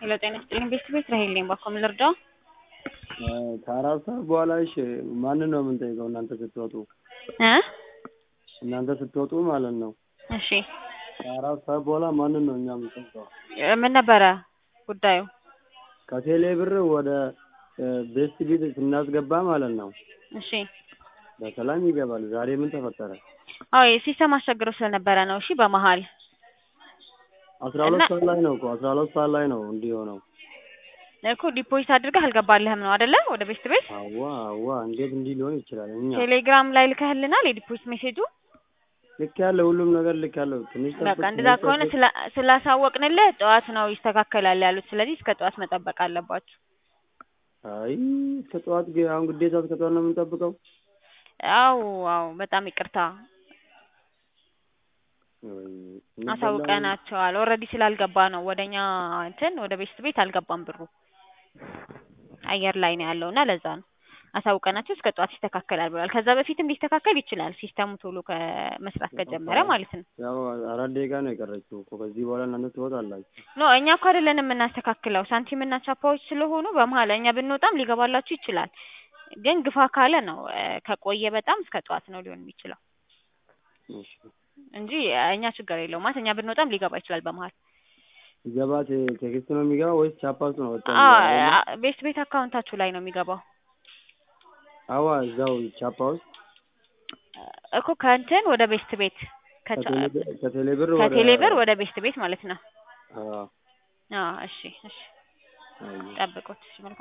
ሄሎ ጤና ይስጥልኝ ቤት ቤት ራሄል ነኝ። ባኮ ምን ልርዳው? ከአራት ሰዓት በኋላ እሺ፣ ማንን ነው የምንጠይቀው? እናንተ ስትወጡ እ እናንተ ስትወጡ ማለት ነው። እሺ ከአራት ሰዓት በኋላ ማንን ነው እኛ የምንጠይቀው? ምን ነበረ ጉዳዩ? ከቴሌ ብር ወደ ቤስት ቢት ስናስገባ ማለት ነው እሺ በሰላም ይገባል። ዛሬ ምን ተፈጠረ? አዎ የሲስተም አስቸግሮ ስለነበረ ነው። እሺ በመሀል አስራ ሁለት ሰዓት ላይ ነው እኮ አስራ ሁለት ሰዓት ላይ ነው እንዲህ ሆነው። እኮ ዲፖዚት አድርገህ አልገባልህም ነው አይደለ? ወደ ቤስት ቤት አዋ አዋ እንዴት እንዲህ ሊሆን ይችላል? እኛ ቴሌግራም ላይ ልከህልናል የዲፖዚት ሜሴጁ። ልክ ያለው ሁሉም ነገር ልክ ያለው ትንሽ በቃ ጠብቅ፣ እንደዛ ትንሽ ከሆነ ጠብቅ። ስላ- ስላሳወቅንልህ ጠዋት ነው ይስተካከላል ያሉት። ስለዚህ እስከ ጠዋት መጠበቅ አለባችሁ። አይ እስከ ጠዋት ግ- አሁን ግዴታ እስከ ጠዋት ነው የምንጠብቀው? አው አው በጣም ይቅርታ ወይ እንበላለን። አሳውቀናቸዋል። ኦልሬዲ ስላልገባ ነው ወደኛ እንትን ወደ ቤስት ቤት አልገባም ብሩ አየር ላይ ነው ያለው እና ለዛ ነው አሳውቀናቸው እስከ ጠዋት ይስተካከላል ብለዋል። ከዛ በፊትም ሊስተካከል ይችላል ሲስተሙ ቶሎ ከመስራት ከጀመረ ማለት ነው። ያው አራት ደቂቃ ነው የቀረችው እኮ ከዚህ በኋላ እናንተ ትወጣላችሁ። ኖ እኛ እኮ አይደለንም የምናስተካክለው ሳንቲም እና ቻፓዎች ስለሆኑ በመሀል እኛ ብንወጣም ሊገባላችሁ ይችላል። ግን ግፋ ካለ ነው እ፣ ከቆየ በጣም እስከ ጠዋት ነው ሊሆን የሚችለው እሺ እንጂ እኛ ችግር የለውም ማለት እኛ ብንወጣም ሊገባ ይችላል በመሀል። ሲገባ ቴ- ቴክስት ነው የሚገባ ወይስ ቻፓ ውስጥ ነው ወጥቶ አዎ የሚገባ? አ- ቤት ቤት አካውንታችሁ ላይ ነው የሚገባው አዋ እዛው ቻፓ ውስጥ እኮ ከእንትን ወደ ቤስት ቤት ከቻ- ከቴሌ ብር- ከቴሌ ብር ወደ ከቴሌ ብር ወደ ቤስት ቤት ማለት ነው። አዎ አዎ እሺ እሺ አየሁ። ጠብቁት። እሺ መልካም